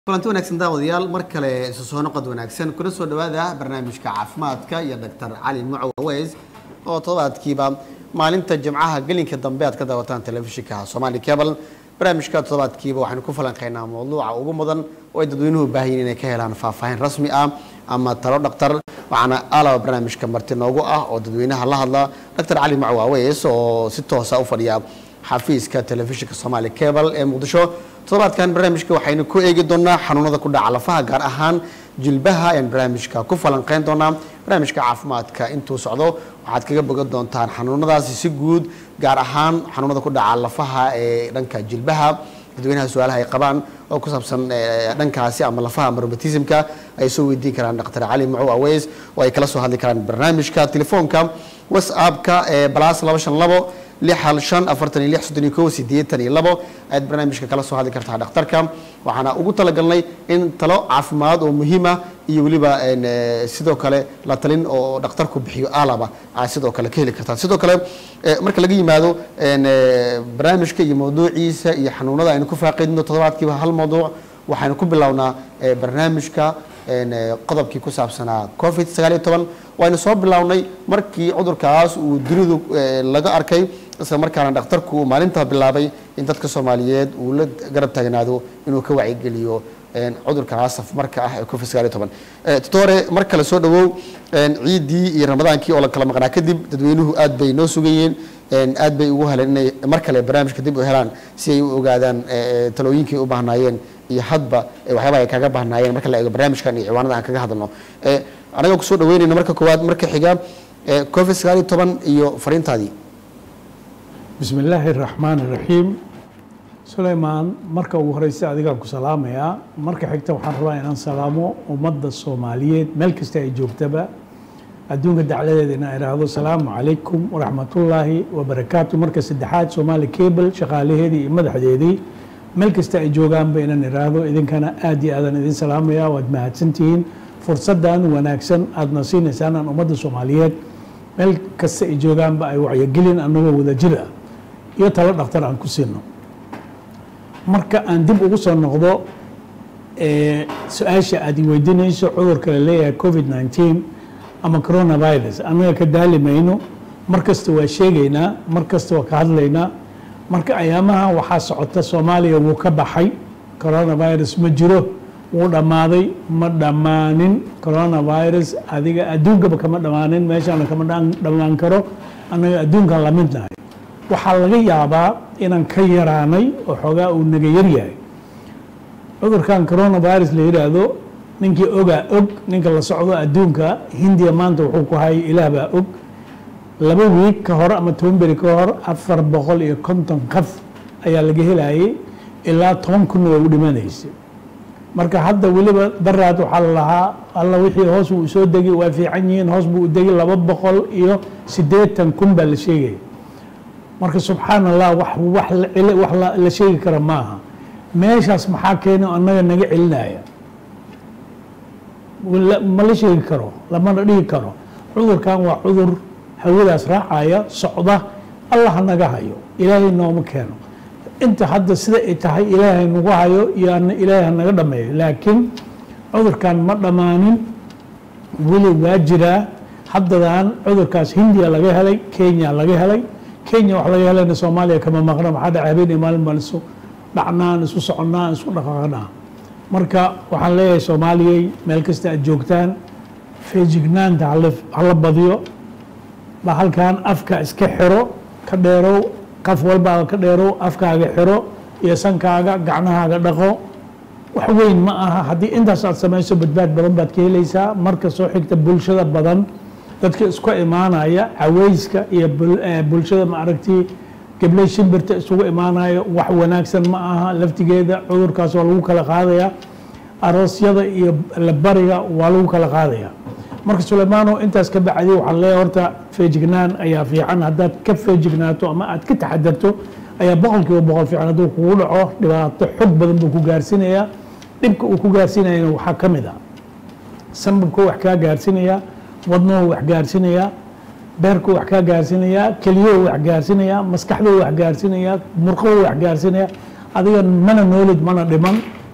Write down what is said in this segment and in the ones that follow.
kulanti wanaagsan daawadayaal mar kale isu soo noqod wanaagsan kuna soo dhawaada barnaamijka caafimaadka iyo doctor cali mucow aweys oo toddobaadkiiba maalinta jimcaha gelinka dambe aad ka daawataan telefishinka somali cable barnaamijka toddobaadkiiba waxaynu ku falanqeynaa mawduuca ugu mudan oo ay dadweynuhu baahayiin inay ka helaan faahfaahin rasmi ah ama talo dhaktar waxaana alaba barnaamijka marti noogu ah oo dadweynaha la hadla doctor cali mucow aweys oo si toosa u fadhiya xafiiska telefishinka somali cable ee muqdisho toddobaadkan barnaamijka waxaynu ku eegi doonaa xanuunada ku dhaca lafaha gaar ahaan jilbaha ayaan barnaamijka ku falanqeyn doonaa barnaamijka caafimaadka intuu socdo waxaad kaga bogan doontaan xanuunadaasi si guud gaar ahaan xanuunada ku dhaca lafaha ee dhanka jilbaha dadweynaha su-aalaha ay qabaan oo ku saabsan dhankaasi ama lafaha maromatismka ay soo weydiin karaan dr cali mucow aweys oo ay kala soo hadli karaan barnaamijka telefoonka whatsappka ee balas laba shan labo lix hal shan afartan iyo lix soddon iyo kow siddeetan iyo labo ayaad barnaamijka kala soo hadli kartaa dhakhtarka waxaana ugu talagalnay in talo caafimaad oo muhiima iyo weliba sidoo kale la talin oo dhakhtarku bixiyo alaba aad sidoo kale ka heli kartaan sidoo kale marka laga yimaado barnaamijka iyo mawduuciisa iyo xanuunada aynu ku faaqidno toddobaadkiiba hal mawduuc waxaynu ku bilownaa barnaamijka qodobkii ku saabsanaa covid sagaal iyo toban waynu soo bilownay markii cudurkaas uu dunidu laga arkay isla markaana dhakhtarku uu maalintaa bilaabay in dadka soomaaliyeed uu la garab taagnaado inuu ka wacyigeliyo cudurkaas safmarka ah ee covid sagaal iyo toban tutore mar kale soo dhawow ciiddii iyo ramadaankii oo la kala maqnaa kadib dadweynuhu aad bay noo sugayeen aad bay ugu heleen inay mar kale barnaamijka dib u helaan si ay u ogaadaan talooyinkii u baahnaayeen iyo hadba waxyaabaha ay kaga baahnaayeen marka la eego barnaamijkan iyo ciwaanada aan kaga hadalno anagoo kusoo dhaweynayna marka koowaad marka xiga covid sagaal iyo toban iyo fariintaadii bismi illaahi araxmaan iraxiim sulaymaan marka ugu horeysa adigaan ku salaamayaa marka xigta waxaan rabaa inaan salaamo ummadda soomaaliyeed meel kasta ay joogtaba adduunka dacladeeda inaan idhaahdo asalaamu calaykum waraxmatullaahi wabarakaatu marka saddexaad soomaali cable shaqaalaheedii iyo madaxdeedii meel kasta ay joogaanba inaan idhaahdo idinkana aad iyo aadan idin salaamaya waad mahadsantihiin fursaddan wanaagsan aadna siinaysaan aan ummadda soomaaliyeed meel kasta ay joogaanba ay wacyogelin anagoo wadajir ah iyo talo dhakhtar aan ku siino marka aan dib ugu soo noqdo su-aasha aad i weydiinayso cudurka la leeyahay covid nneteen ama coronavirus annaga ka daali mayno mar kasta waa sheegaynaa mar kasta waa ka hadlaynaa marka ayaamaha waxaa socota soomaaliya wuu ka baxay coronavirus ma jiro wuu dhammaaday ma dhammaanin coronavirus adiga adduunkaba kama dhammaanin meeshaana kama dhammaan karo annaga adduunkan la midnahay waxaa laga yaabaa inaan ka yaraanay oo xoogaa uu naga yaryahay cudurkan coronavirus la yidhaahdo ninkii ogaa og ninka la socdo adduunka hindiya maanta wuxuu ku hayay ilaah baa og laba wiig ka hor ama toban beri ka hor afar boqol iyo konton qaf ayaa laga helayay ilaa toban kunna waa u dhimanaysay marka hadda weliba daraad waxaa la lahaa alla wixii hoos wuu soo degi waa fiican yihiin hoos buu degi laba boqol iyo siddeetan kun baa la sheegaya marka subxaan allah wax wax wax la sheegi kara maaha meeshaas maxaa keena annaga naga celinaya ma la sheegi karo lamana dhihi karo cudurkan waa cudur hawadaas raacaya socda allah naga hayo ilaahay nooma keeno inta hadda sida ay tahay ilaahay nagu hayo iyo ilaahay hanaga dhameeyo laakiin cudurkan ma dhammaanin weli waa jiraa haddadan cudurkaas hindiya laga helay kenya laga helay kenya wax laga helayna soomaaliya kama maqna maxaa dhaca habeen iyo maalin baan isu dhacnaan isu soconnaa isu dhaqaaqnaa marka waxaan leeyahay soomaaliyey meel kasta aad joogtaan feejignaanta hala badiyo ba halkan afka iska xiro ka dheerow qaf walbaa ka dheerow afkaaga xiro iyo sankaaga gacnahaaga dhaqo wax weyn ma aha haddii intaas aad samayso badbaad badan baad ka helaysaa marka soo xigta bulshada badan dadka isku imaanaya caweyska iyo bulshada maaragtii gabley shimbirta isugu imaanayo wax wanaagsan ma aha laftigeeda cudurkaas waa lagu kala qaadaya aroosyada iyo labariga waa lagu kala qaadaya marka suleymaano intaas ka bacdi waxaan leeyahay horta feejignaan ayaa fiican haddaad ka feejignaato ama aad ka taxadarto ayaa boqol kiiba boqol fiican hadduu kugu dhaco dhibaato xog badan buu ku gaarsiinayaa dhibka uu ku gaarsiinayana waxaa ka mid ah sambabkuu wax kaa gaarsiinayaa wadnuhu wax gaarsiinayaa beerkuu wax kaa gaarsiinayaa keliyuhu wax gaarsiinayaa maskaxduu wax gaarsiinayaa murqahu wax gaarsiinayaa adiga mana noolid mana dhiman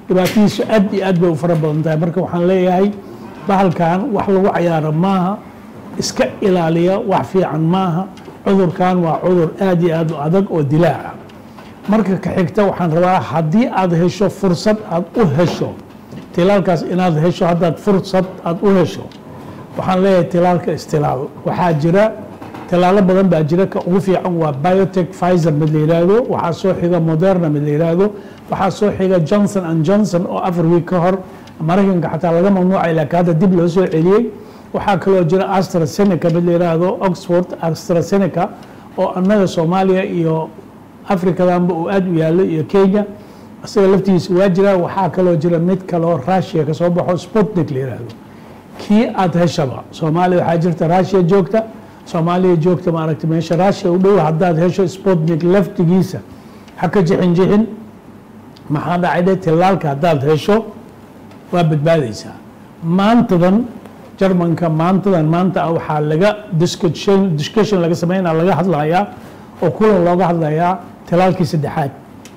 dhibaatadiisu aad iyo aad bay u fara badan tahay marka waxaan leeyahay bahalkan wax lagu cayaaro maaha iska ilaaliya wax fiican maaha cudurkan waa cudur aad iyo aad u adag oo dilaaca marka ka xigta waxaan rabaa haddii aad hesho fursad aad u hesho tilaalkaas inaad hesho haddaad fursad aad u hesho waxaan leeyahay tilaalka istilaal waxaa jira tilaalo badan baa jira ka ugu fiican waa biotech pfizer mid la yidhaahdo waxaa soo xiga moderna mid la yidhaahdo waxaa soo xiga johnson and johnson oo afar wiig ka hor maraykanka xataa laga mamnuucay laakiin hadda dib loo soo celiyey waxaa kaloo jira astrazeneca mid la yidhaahdo oxford astrazeneca oo annaga soomaaliya iyo afrikadanba uu aad u yaallo iyo kenya isaga laftigiisa waa jira waxaa kaloo jira mid kaloo russia ka soo baxo sputnik la yidhaahdo kii aad heshaba soomaaliya waxaa jirta russia joogta soomaaliya joogta maaragtay meesha russia u dhow haddaad hesho sputnik laftigiisa ha ka jixin jixin maxaa dhacay dhe tilaalka haddaad hesho waa badbaadaysaa maantadan jarmanka maantadan maanta ah waxaa laga discussion discussion laga sameynaa laga hadlayaa oo kulan looga hadlayaa tilaalkii saddexaad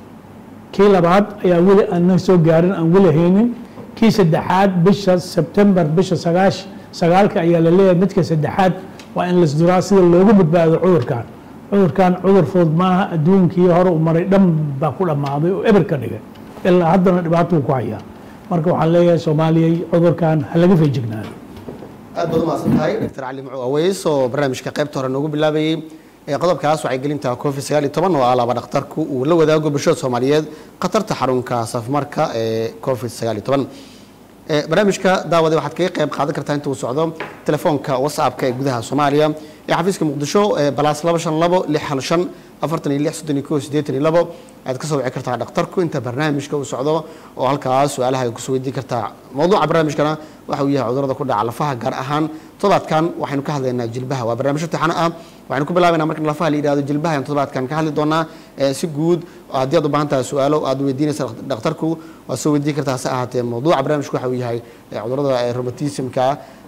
kii labaad ayaa weli aan soo gaarin aan weli haynin kii saddexaad bisha sebtembar bisha sagaash sagaalka ayaa la leeyahay midka saddexaad waa in lasduraa sida loogu badbaado cudurkan cudurkan cudur fudud maaha adduunkii hore u maray dhan baa ku dhammaaday oo eber ka dhigay ilaa haddana dhibaatuu ku hayaa marka waxaan leeyahay soomaaliyay cudurkan ha laga feejignaado aad baad umahadsan tahay dr cali mucu aweys oo barnaamijka qaybta hore noogu bilaabayey ee qodobkaas waxay gelinta covid sagaal iyo toban oo ah laba dhakhtarku uu la wadaago bulshada soomaaliyeed khatarta xarunka safmarka ee covid sagaal iyo toban barnaamijka daawade waxaad kaga qayb qaadan kartaa inta uu socdo telefoonka whatsappka ee gudaha soomaaliya ee xafiiska muqdisho balaas laba shan labo lix hal shan afartan iyo lix soddon iyo kow siddeetan iyo labo ayaad ka soo wici kartaa dhakhtarku inta barnaamijka uu socdo oo halkaas su-aalaha ay kusoo weydiin kartaa mawduuca barnaamijkana waxa uu yahay cudurada ku dhaca lafaha gaar ahaan todobaadkan waxaynu ka hadlaynaa jilbaha waa barnaamijyo taxano ah waxaynu ku bilaabaynaa markan lafaha la yidhahdo jilbaha ayaan todobaadkan ka hadli doonaa si guud haddii aad u baahan tahay su-aalo aad weydiinaysa dhakhtarku waad soo weydiin kartaa hase ahaatee mawduuca barnaamijku waxa uu yahay cudurada rheumatismka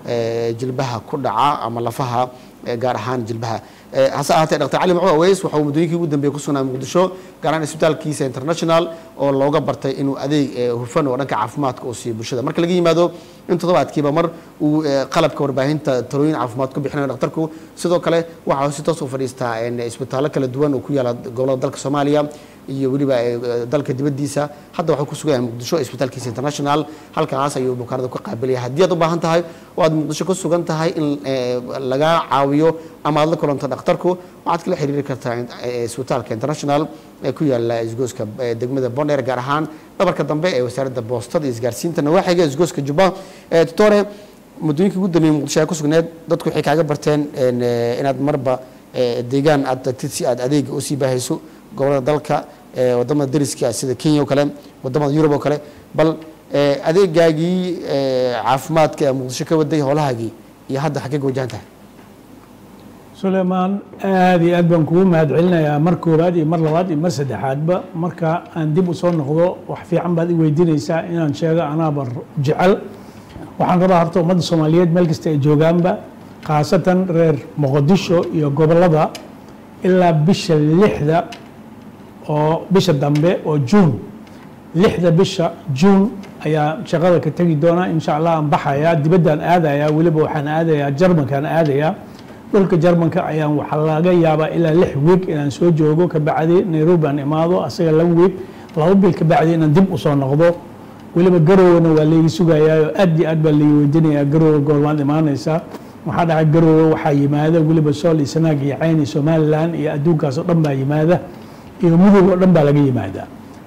jilbaha ku dhaca ama lafaha gaar ahaan jilbaha hase ahaatee dr cali macu aweys waxa uu muddooyinkii ugu dambeeyey ku sugnaa muqdisho gaar ahaan isbitaalkiisa international oo looga bartay inuu adeeg hufan oo dhanka caafimaadka uu siiyo bulshada marka laga yimaado in toddobaadkiiba mar uu qalabka warbaahinta talooyin caafimaad ku bixinayo dhakhtarku sidoo kale waxa uu si toos u fadhiistaa isbitaallo kala duwan oo ku yaala gobolada dalka soomaaliya iyo weliba dalka dibadiisa hadda waxuu ku sugan yahay muqdisho isbitaalkiisa international halkaas ayuu bukaanada ku qaabilaya haddii aad u baahan tahay oo aad muqdisho ku sugan tahay in lagaa caawiyo ama aad la kulanto dhakhtarku waxaad kala xiriiri kartaa isbitaalka international ee ku yaala isgooska degmada bondheer gaar ahaan dhabarka dambe ee wasaaradda boostada iyo isgaarsiinta nawaaxiga isgooska jubba tutore muddooyinkii ugu dambeeyey muqdisho ay ku sugneed dadku waxay kaaga barteen inaad marba deegaan aad tagtid si aad adeega usii baahayso gobolada dalka wadamada dariska sida kenya oo kale wadamada yurub oo kale bal adeegaagii caafimaadka ee muqdisho ka waday howlahaagii iyo hadda xaggee ka wajahan tahay suleymaan aada iyo aad baan kugu mahad celinayaa mar koowaad iyo mar labaad iyo mar saddexaadba marka aan dib u soo noqdo wax fiican baad i weydiinaysaa inaan sheego anaaba jecel waxaan rabaa horta ummadda soomaaliyeed meel kasta ay joogaanba khaasatan reer muqdisho iyo gobolada ilaa bisha lixda oo bisha dambe oo juun lixda bisha juun ayaa shaqada ka tegi doonaa insha allah aan baxayaa dibaddaan aadayaa weliba waxaan aadayaa jarmankaan aadayaa dhulka jarmanka ayaan waxaa laga yaabaa ilaa lix wiig inaan soo joogo kabacdi nairobi aan imaado asaga laba wiig laba bil kabacdi inaan dib usoo noqdo weliba garowna waa layga sugayaa oo aad iyo aad baa layga weydiinayaa garowe goormaad imaanaysaa waxaa dhacay garowe waxaa yimaada weliba sool iyo sanaag iyo cayn iyo somalilan iyo adduunkaas oo dhan baa yimaada iyo mudug oo dhan baa laga yimaadaa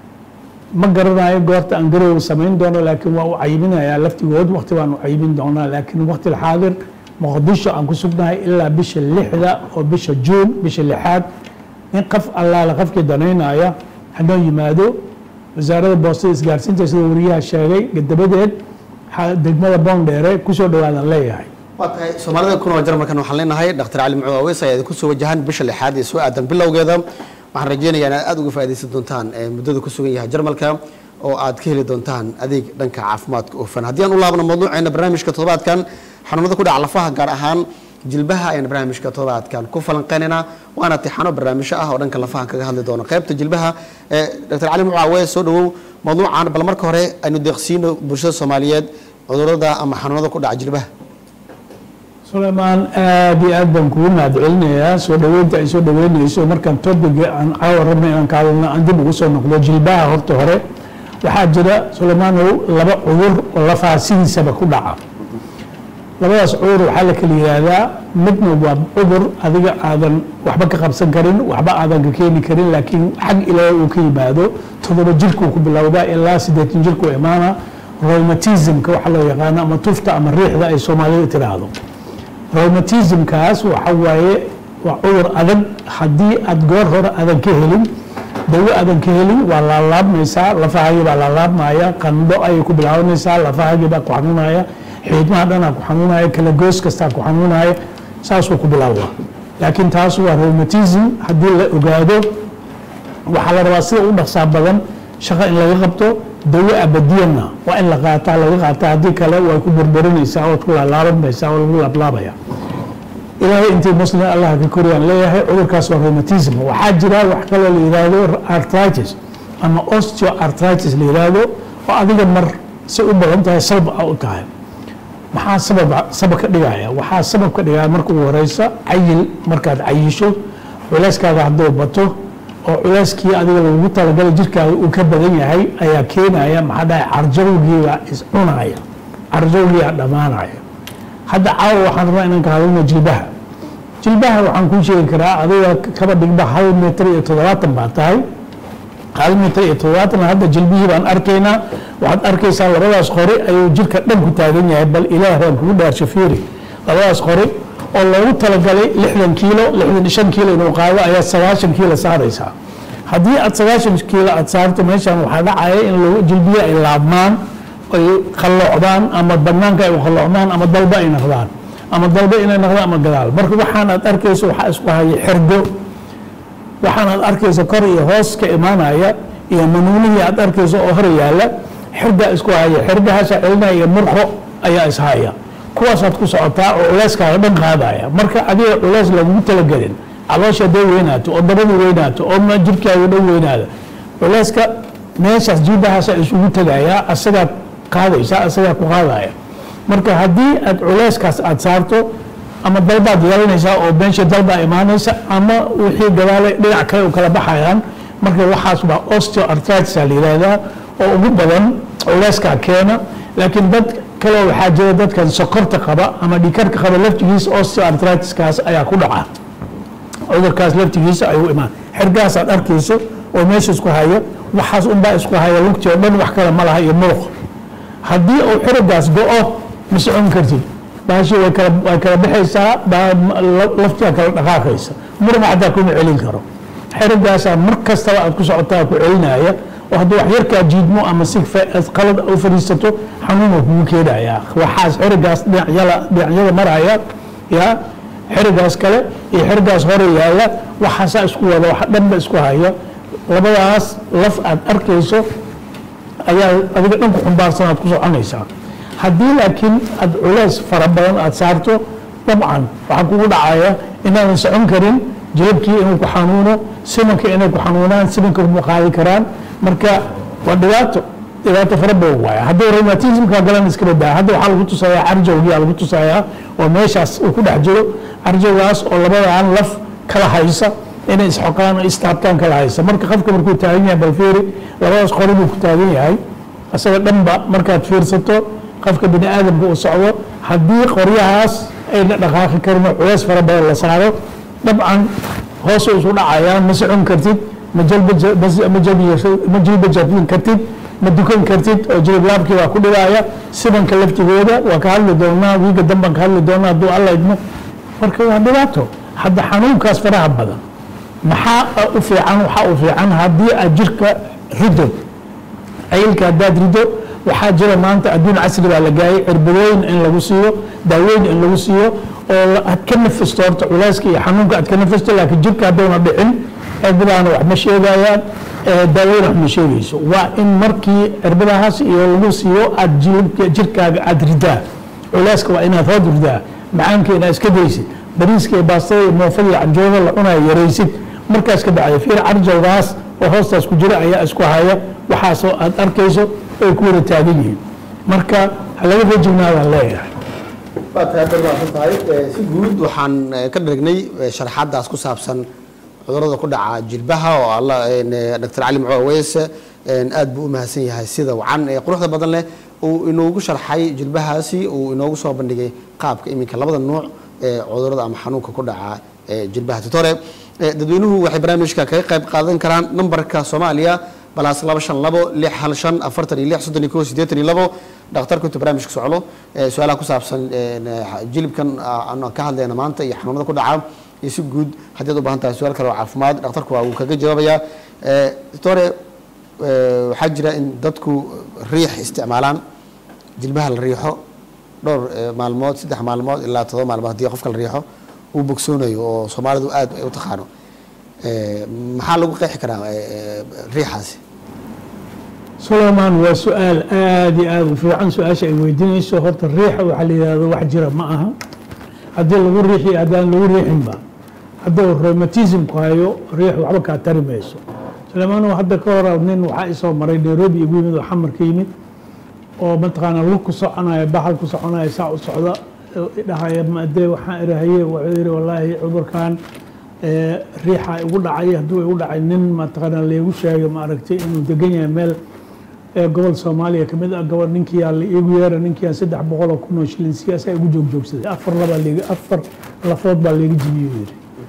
ma garanayo goorta aan garowe samayn doono laakiin waa u cayibinayaa laftigood waqti baan u cayibin doonaa laakiin waqti xaadir muqdisho aan ku sugnahay ilaa bisha lixda oo bisha juun bisha lixaad in qof allaale qofkii danaynaya hanoo yimaado wasaaradda boostada isgaarsiinta sida wariyaha sheegay gadabadeed degmada boondheere kusoo dhawaadaan leeyahay waa tahay soomaalida ku nool jarmalkan waxaan leenahay dhaktar cali mucuu aweys ayaa idinku soo wajahan bisha lixaad ee soo aadan bilowgeeda waxaan rajeynayaa inaad aada uga faaidaysan doontaan muddada ku sugan yahay jarmalka oo aad ka heli doontaan adeeg dhanka caafimaadka oofan haddii aan u laabno mawduuceena barnaamijka toddobaadkan xanuunada ku dhaca lafaha gaar ahaan jilbaha ayaan barnaamijka toddobaadkan ku falanqeynaynaa waana tixano barnaamijyo ah oo dhanka lafaha kaga hadli doono qaybta jilbaha dr cali mucuu aweys soo dhawow mawduucan bal marka hore aynu deeqsiino bulshada soomaaliyeed cudurada ama xanuunada ku dhaca jilbaha sulaymaan aad iyo aad baan kugu mahad celinayaa soo dhaweynta ay soo dhaweynayso markaan topiga aan caawa rabna inaan ka hadalno aan dib ugu soo noqdo jilbaha horta hore waxaa jira sulaymaanow laba cudur oo lafaha sidiisaba ku dhaca labadaas cudur waxaa la kala yihahdaa midna waa cudur adiga aadan waxba ka qabsan karin waxba aadan ka keeni karin laakiin xag ilaahay uu ka yimaado toddoba jirkuu ku bilowdaa ilaa siddeetan jirkuu imaana rheumatismka waxa loo yaqaano ama tufta ama riixda ay soomaalida tiraahdo rheumatismkaas waxa waaye waa cudur adag haddii aad goor hore aadan ka helin dawo aadan ka helin waa laalaabmaysaa lafahagii baa laalaabmaya qandho ayay ku bilaabanaysaa lafahagii baa ku xanuunaya xiidmaha dhanaa ku xanuunaya kala goos kastaa ku xanuunaya saasuu ku bilaabaa laakiin taas waa rheumatism haddii la ogaado waxaa la rabaa sida u dhaqsaa badan shaqo in laga qabto dawo abadiyana waa in la qaataa laga qaataa haddii kale way ku burburinaysaa ood ku laalaabanmaysaa oo lagu laablaabaya ilaahay intii muslim allah ka koriyaan leeyahay cudurkaas waa rheumatism waxaa jira wax kaloo la yidhaahdo arthritis ama osteoarthritis la yidhaahdo oo adiga mar si u badan tahay sabab a u tahay maxaa sabab sabab ka dhigaya waxaa sabab ka dhigaya marka ugu horeysa cayil markaad cayisho culeyskaaga hadduu bato oo culeyskii adiga lagu talagalay jirkaaga uu ka badan yahay ayaa keenaya maxaa dhahay carjawgiibaa iscunaya carjawgiibaa dhammaanaya hadda caawa waxaan rabaa inaan ka hadalno jilbaha jilbaha waxaan kuu sheegi karaa adiga kaba dhigba hal mitir iyo toddobaatan baa tahay hal mitir iyo toddobaatan hadda jilbihii baan arkaynaa waxaad arkaysaa labadaas qori ayuu jirka dhan ku taagan yahay bal ilaah baan kugu dhaarsho fiiri labadaas qori oo loogu talagalay lixdan kiilo lixdan shan kiilo inuu qaado ayaad sagaashan kiilo saaraysaa haddii aad sagaashan kiilo aad saarto meeshan waxaa dhacaya in lagu jilbiya ay laabmaan ay qalloocdaan ama banaanka ay u qalloocdaan ama dalba ay noqdaan ama dalba inay noqdaan ama gadaal marka waxaan aad arkayso waxaa isku haya xirgo waxaan aad arkayso kor iyo hoos ka imaanaya iyo manuunihii aad arkayso oo hor yaala xirgaa isku haya xirgahaasa celinaya iyo murqo ayaa ishaya kuwaasaad ku socotaa oo culeyskaaga dhan qaadaya marka adiga culeys lagugu talagelin caloosha haday weynaato oo dabadu weynaato oo jirkaaga dhan weynaada culeyska meeshaas jiibahaasa isugu tegaya asagaad qaadaysa asagaa ku qaadaya marka haddii aad culeyskaas aad saarto ama dalbaad yeelanaysaa oo beensha dalbaa imaanaysa ama wixii gadaale dhinac kale u kala baxayaan marka waxaas baa osteoarthritis la yihahdaa oo ugu badan culeyskaa keena laakiin dad kale waxaa jira dadkan sokorta qaba ama dhikarka qaba laftigiisa osteoarthritiskaas ayaa ku dhaca cudurkaas laftigiisa ayuu imaan xergaas aad arkayso oo meesha isku haya waxaas unbaa isku haya lugtii oo dhan wax kale ma laha iyo muruq haddii uu xirigaas go-o ma socon kartid baashi way kala way kala baxaysaa laftigaa kala dhaqaaqaysa murma xataa kuma celin karo xerigaasaa mar kastaba aad ku socotaa ku celinaya oo hadduu wax yarkaa jiidmo ama si qalad u fadhiisato xanuuna kugu keenaya waxaas xerigaas dhinacyada dhinacyada maraya ya xerigaas kale iyo xerigaas hore yaalla waxaasaa isku wada wax dhanba isku haya labadaas laf aad arkayso ayaa adiga dhan ku xumbaarsan aad ku soconaysaa haddii laakiin aad culays fara badan aad saarto dabcan waxaa kugu dhacaya inaadan socon karin jilabkii inuu ku xanuuno simanka inay ku xanuunaan simanka kuma qaadi karaan marka waa dhibaato dhibaato fara badan waaya haddii rheumatismka galan iska badaa hadda waxaa lagu tusayaa carjowgiyaa lagu tusayaa oo meeshaas uu ku dhex jiro carjowgaas oo labadaan laf kala haysa inay isxoqaan oo istaabtaan kala haysa marka qofka markuu taagan yahay balfiiri labadaas qori buu ku taagan yahay isaga dhanba markaad fiirsato qofka bini aadamka uu socdo haddii qoryahaas ayna dhaqaaqi karin oo culays fara badan la saaro dabcan hoos isu dhacayaan ma socon kartid ma jilba jabin kartid ma dukan kartid oo jiliblaabkii waa ku dhibaya sibanka laftigooda waa ka hadli doonaa wiiga danbaan ka hadli doonaa hadduu alla idmo marka waa dhibaato hadda xanuunkaas faraha badan maxaa u fiican waxaa u fiican haddii aad jirka rido cayilka haddaad rido waxaa jira maanta adduun casri baa la gaayay cirbadooyin in lagu siiyo daawooyin in lagu siiyo oo aad ka nafisto horta culayska iyo xanuunka aad ka nafisto laakiin jirka hadduuna dhicin cirbadaana wax ma sheegayaan daaweyn wax ma sheegayso waa in markii cirbadahaas iyo lagu siiyo aad jilibka jirkaaga aad ridaa culayska waa inaad hood ridaa macaanka inaad iska daysid bariiska iyo baastada iyo moofada iyo canjooda la cunayo yaraysid markaas ka bacday fiir carjawgaas oo hoostaas ku jira ayaa isku haya waxaasoo aad arkayso ay ku wada taagan yihiin marka ha laga rajignaadaan leeyahay waa tahay dad waasan tahay Eh, si guud waxaan eh, ka dharagnay eh, sharaxaadaas ku saabsan cudurrada ku dhaca jilbaha oo alla dr cali muco aweys eh, aad buu u mahadsan yahay sida wacan ee quruxda badan leh uu inoogu sharxay jilbahaasi uu inoogu soo bandhigay qaabka iminka labada nuuc ee cudurrada ama xanuunka ku dhaca ee jilbaha tutore Eh, dadweynuhu waxay barnaamijka kaga qayb qaadan karaan nambarka soomaaliya balaas laba shan labo lix hal shan afartan iyo lix soddon iyo kow siddeetan iyo labo dhakhtarku intuu barnaamijka socdo eh, su-aalaha ku saabsan eh, jilibkan ah, aan ka hadlayna maanta iyo xanuunada ku dhaca iyo si guud haddii aad u baahan tahay su-aal kale oo caafimaad dhakhtarku waa uu kaga jawaabayaa Eh, doctore eh, waxaa jira in dadku riix isticmaalaan jilbaha la riixo dhowr eh, maalmood saddex maalmood ilaa todoba maalmood haddii qofka la riixo uu bogsoonayo oo soomaalidu aad ay u taqaano Eh, maxaa lagu qeexi karaa eh, eh, riixaasi sulaymaan waa su-aal aada iyo aada u fiican su-aasha ay weydiinayso horta riixa waxaa la yidhahdo wax jira ma aha haddii lagu riixi haddaan lagu riixinba hadduu rheumatismku hayo riix waxba kaa tari mayso sulaymaan hadda ka hor nin waxaa isoo maray nairobi igu yimid oo xamar ka yimid oo mataqaana lug ku soconaya baxal ku soconaya saa u socda dhahaya maadee waxaan irahaye wuxuu yidhi wallaahi cudurkan ee, riixa igu dhacay hadduu igu dhacay nin mataqaana laygu sheegay ma aragtay inuu degan yahay meel ee gobol soomaaliya kamid ah gobol ninkii yaa la iigu yeera ninkii yaa saddex boqol oo kun oo shilin siyaasa igu joogjoogsaday afar labaa liiga afar lafood baa liiga jibiyey yidhi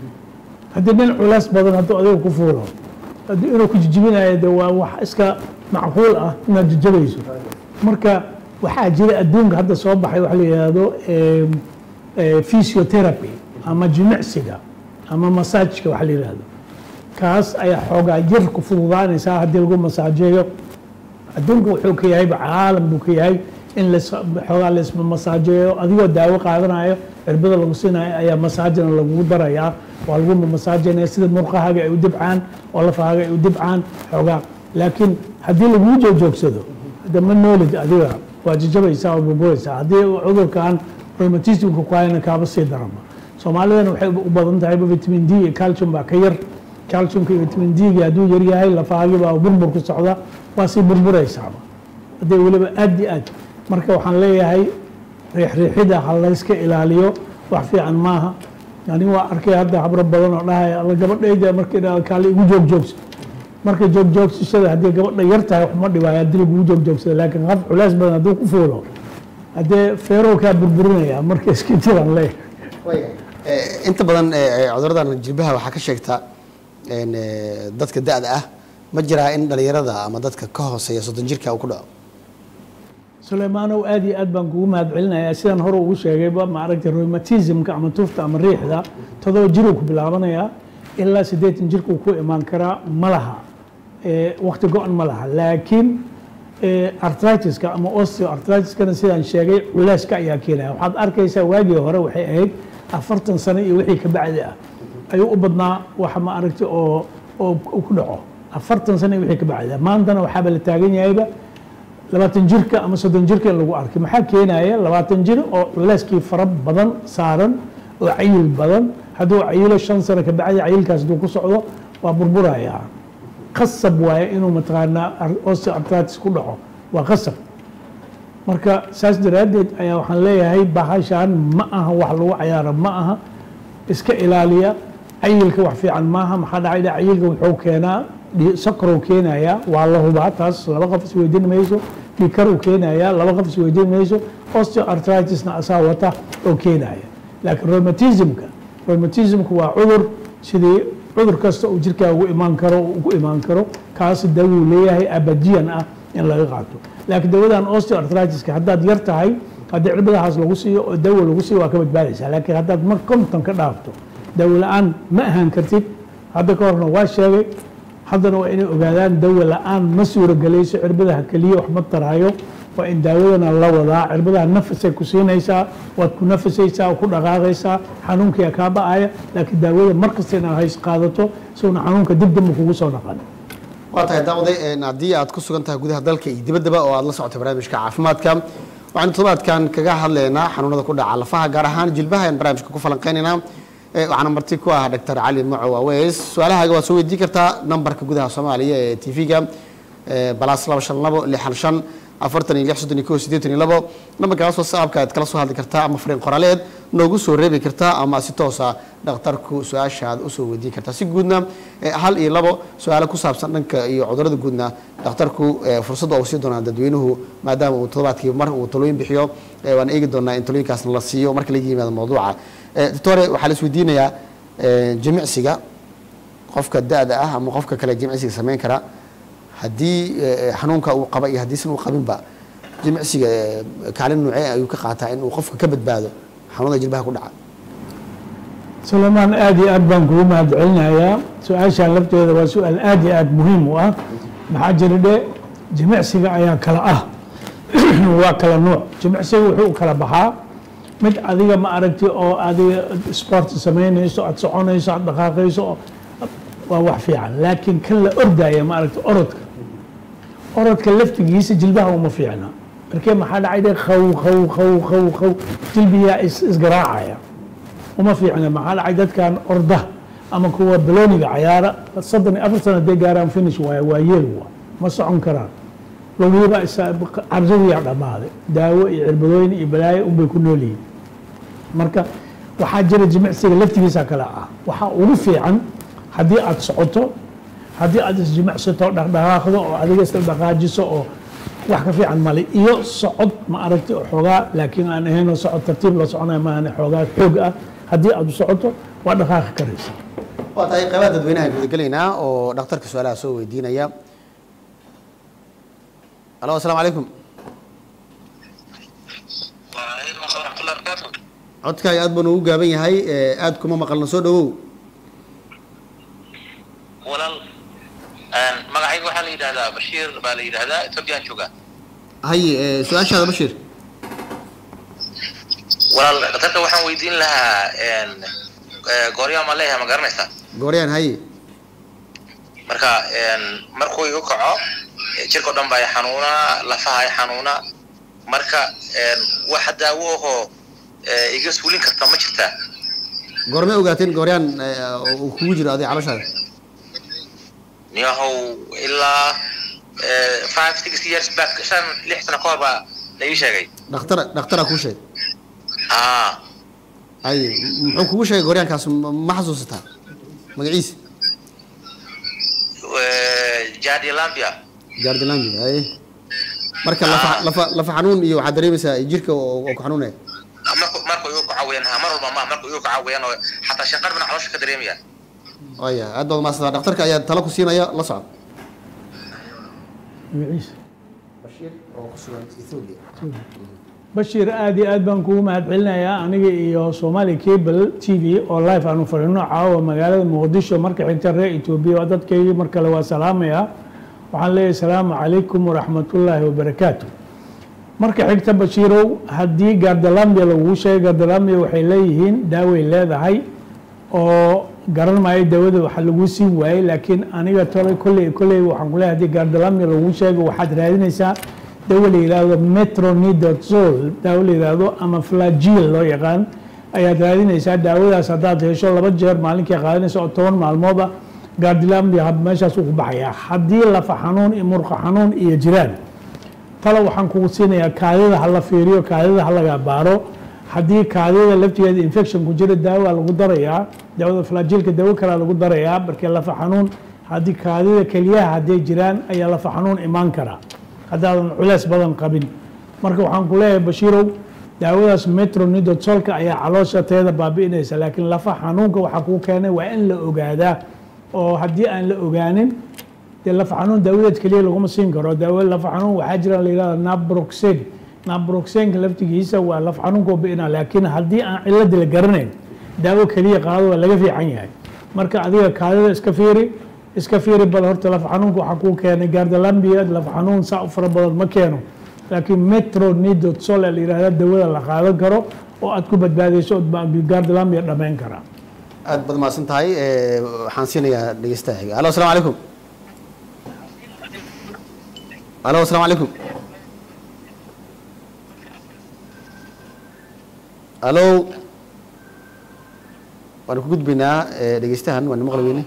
haddii nin culays badan hadduu adiga ku fuulo haddii inuu ku jijibinayo de waa wax iska macquul ah inaad jajabayso marka waxaa jira adduunka hadda soo baxay waxa la yidhaahdo em, eh, physiotherapy ama jimicsiga ama masaajka waxa la yidhaahdo kaas ayaa xoogaa jir ku fududaanaysaa haddii lagu masaajeeyo adduunka wuxuu ka yahay caalam buu ka yahay in las- xoogaa laisma masaajeeyo adigoo daawo qaadanayo cirbada lagu siinayo ayaa masaajina lagugu darayaa waa lagu masaajeynaya sida murqahaaga ay u dibcaan oo lafahaaga ay u dibcaan xoogaa laakiin haddii laguu joojoogsado hadda ma noolid adiga waa jajabaysaa oo burburaysaa haddii uu cudurkan rheumatismka ku hayana kaaba sii darama soomaalidana waxay u badan tahay vitamin d iyo calcium baa ka yar calciumka iyo vitamin d-ga hadduu yar yahay lafahaagii baa burbur ku socda waa sii burburaysaaba hadday weliba aad iyo aad marka waxaan leeyahay riixriixida ha layska ilaaliyo wax fiican maaha aniga waa arkay hadda habro badan oo dhahaya alla gabadhayda markay dhahdo kaale igu joogjoogso marka joogjoogsashada haddii gabadha yar tahay waxma dhibaayo haddii lagugu joogjoogsada laakiin qaf culays badan hadduu ku fuulo haddee feerow kaa burburinaya marka iska jiraan leeyahay Eh, inta badan eh, eh, cuduradan jilbaha waxaa ka sheegta en, eh, dadka da-da ah ma jiraa in dhalinyarada ama dadka ka hooseeya soddon jirka uu ku dhaco suleymaanow aad iyo aad baan kugu mahad celinayaa sidaan hore ugu sheegayba maaragtay rheumatismka ama tufta ama riixda todoba jiruu ku bilaabanayaa ilaa siddeetan jirkuu ku imaan karaa ma laha Eh, waqti go-an ma laha laakiin eh, artritiska ama osteoartritiskana sidaan sheegay culeyska ayaa keenaya waxaad arkaysaa waagii hore waxay ahayd afartan sano iyo wixii ka bacdi ah ayuu u badnaa waxa ma aragtay oo oo ku dhaco afartan sano iyo wixii ka bacdi ah maantana waxaaba la taagan yahayba labaatan jirka ama soddon jirka in lagu arkay maxaa keenaya labaatan jir oo culeyskii fara badan saaran oo cayil badan hadduu cayilo shan sano ka bacdi cayilkaas hadduu ku socdo waa burburaya qasab waaye inuu mataqaanaa osteoartritis ku dhaco waa qasab marka saas daraaddeed ayaa waxaan leeyahay bahashan ma aha wax lagu cayaaro ma aha iska ilaaliya cayilka wax fiican maaha maxaa dhacay dha cayilka wuxuu keenaa dhi- sakarow keenayaa waa la hubaa taas laba qof isweydiin mayso dhikaruu keenayaa laba qof isweydiin mayso osteoartritisna asaa wata oo keenaya laakiin rheumatismka rheumatismka waa cudur sidii cudur kasta uu jirkaa ugu imaan karo ugu imaan karo kaas dawuu leeyahay abadiyan ah in laga qaato laakiin dawadan osteoartritiska haddaad yar tahay haddii cirbadahaas lagu siiyo oo dawo lagu siiyo waa ka badbaadaysaa laakiin haddaad mar konton ka dhaafto dawo la-aan ma ahaan kartid hadda ka horna waa sheegay haddana waa inay ogaadaan dawo la-aan ma suuragelayso cirbadaha keliya wax ma taraayo waa in daawadana la wadaa cirbadaha nafasay ku siinaysaa waad ku nafasaysaa ku dhaqaaqaysaa xanuunkiia kaa ba-aya laakiin daawada mar kasta inaad hays qaadato sowna xanuunka dib dambe kugu soo naqan waa tahay daawaday en, haddii aad ku sugan tahay gudaha dalka iyo dibaddaba oo aad la socotay barnaamijka caafimaadka waxaanu toddobaadkan kaga hadlaynaa xanuunada ku dhaca lafaha gaar ahaan jilbaha ayaan barnaamijka ku falanqeynaynaa Eh, waxaana marti ku ah dr cali macow aweys su-aalahaaga waad soo weydiin kartaa nambarka gudaha soomaaliya ee t v-ga balas laba shan labo lixan shan afartan iyo lix soddon iyo kow siddeetan iyo labo nambarkaas whatsappka aad kala soo hadli kartaa ama fariin qoraaleed noogu soo reebi kartaa ama si toosa dhakhtarku su-aasha aad usoo weydiin kartaa si guudna eh, hal iyo labo su-aalo ku saabsan dhanka iyo cudurada guudna dhakhtarku eh, fursadda uu sii doonaa dadweynuhu maadaama uu toddobaadkii mar uu talooyin bixiyo eh, waan eegi doonaa in talooyinkaasna la siiyo marka laga yimaado mawduuca Eh, doctore waxaa la isweydiinayaa eh, jimicsiga qofka da-da ah ama qofka kale jimicsiga samayn kara haddii eh, xanuunka uu qaba iyo haddiisan uu qabinba jimicsiga eh, kaalin noocee ayuu ka qaataa in uu qofka ka badbaado xanuunada jilbaha ku dhaca sulaymaan aad iyo aad baan kugu mahad celinayaa su-aashaan lafteeda waa su-aal aad iyo aad muhiim u ah maxaa jira dhe jimicsiga ayaa kala ah waa kala nuuc jimicsiga wuxuu u kala baxaa mid adiga ma aragti oo adiga sport samaynayso aad soconayso aad dhaqaaqayso oo- waa wax fiican laakiin kan la ordaya ma aragti orodka orodka laftigiisa jilbaha uma fiicna markee maxaa dhacay dhe qaw qaw qaw qaw qaw jilbiyaa is isgaraacaya uma fiicna maxaa dhacay dadkan orda ama kuwa balooniga cayaara soddon iyo afar sano hadday gaaraan finish waaya waa yeel waa ma socon karaan logiiba cabsidiyaa dhammaaday daawo iyo cirbadooyin iyo balaayo unbay ku nool yihiin marka waxaa jira jimicsiga laftigiisa kale ah waxaa ugu fiican haddii aad socoto haddii aad isjimicsato dhaqdhaqaaqdo oo adiga isla dhaqaajiso oo wax ka fiican male iyo socod ma aragti oo xoogaa laakiin aan ahaynoo socod tartiib la soconaya maahane xoogaa xoog ah haddii aad u socoto waa dhaqaaqi karaysa waa tahay qaybaha dadweynaha gudagelaynaa oo dhakhtarka su-aalaha soo weydiinaya alo asalaamu calaykum وعليكم السلام ورحمة الله وبركاته codkaaga aad buu noogu gaaban yahay eh, aad kuma maqalna soo dhawow walaal een, magacayga waxaa la yidhahdaa bashiir baa la yidhahdaa ethoobiyan jooga haye eh, su-aashaada bashiir walaal dhakhtarka waxaan weydiin lahaa een, ee, gooryaa ma leeyahay ma garanaysaa gooryaan haye marka een, markuu igu kaco ee, jirka o dhan baa i xanuunaa lafaha i xanuunaa marka een, wax daawo ahoo ee, iga suulin karta ma jirtaa goormay ogaateen gooryaan eh, uu kugu jiro adiga caloshaada niyahow ilaa ee, five six years back shan lix sano ka hor baa la ii sheegay dhakhtara dhakhtara kuu sheeg ah haye m- muxuu kugu sheegay gooryaankaas ma ma xasuusataa magaciisa ee, jadi lambia jaardilambi haye marka lafa lafa lafa xanuun iyo waxaad dareemaysaa jirka oo oo ku xanuunaya marku marku igu kacawiyaan ha mar walba ma marku igu kacawiyaan oo xataa shanqar bana caloosha ka dareemaya aya aad baad umaasantaa dhakhtarka ayaa talo ku siinaya la socod magaciisa bashiir oo ku sugan ethiopia bashiir aad iyo aad baan kugu mahad celinayaa aniga iyo somali cable t v oo live aanu fadhino caawa magaalada muqdisho marka xigta reer etoobiya waa dadkaygii mar kale waa salaamaya waxaan leeyahay salaamu calaykum waraxmatullaahi wabarakaatu marka xigta bashiirow haddii gardalambia lagugu sheegay gardalambia waxay leeyihiin daaway leedahay oo garan maayo daawada waxa lagu siin waayey laakiin aniga tolay kolley kolley waxaan ku leeyahay haddii gardalambia lagugu sheego waxaad raadinaysaa daawo la yidhaahdo metronidazole daawo la yidhaahdo ama flagil loo yaqaan ayaad raadinaysaa daawadaas haddaad hesho laba jeer maalinkii qaadanaysa oo toban maalmood ah gardilambia meeshaas uu ku baxayaa haddii lafa xanuun iyo murqa xanuun iyo jiraan talo waxaan kugu siinayaa kaadida ha la fiiriyo kaadida ha laga baaro haddii kaadida laftigeeda infection ku jira daawa lagu darayaa daawada flagilka daawo kalea lagu darayaa markii lafa xanuun haddii kaadida keliyaha hadday jiraan ayaa lafa xanuun imaan karaa haddaadan culeys badan qabin marka waxaan ku leeyahay bashiirow daawadaas metronidotolka ayaa caloosha teeda baabi'inaysa laakiin lafa xanuunka waxaa kuu keenay waa in la ogaadaa oo haddii aan la ogaanin dee lafa xanuun daawadeed keliya laguma siin karo daawo lafa xanuun waxaa jira la yidhahda nabroxen nabroxenka laftigiisa waa lafa xanuunkoo bi'ina laakiin haddii aan cilladii la garanayn daawo keliya qaado waa laga fiican yahay marka adiga kaadida iska fiiri iska fiiri bal horta lafa xanuunka waxaa kuu keenay gardalambia lafa xanuun saa u fara badan ma keeno laakiin metronidotole la yidhahda dawada la qaadan karo oo aad ku badbaadayso ood baa gardalambia dhammayn karaa aad baad mahadsan tahay eh, waxaan siinayaa dhegeystaha xiga alo asalaamu calaykum alo asalaamu calaykum alo waanu ku gudbaynaa eh, dhegeystahan waanu maqli weyne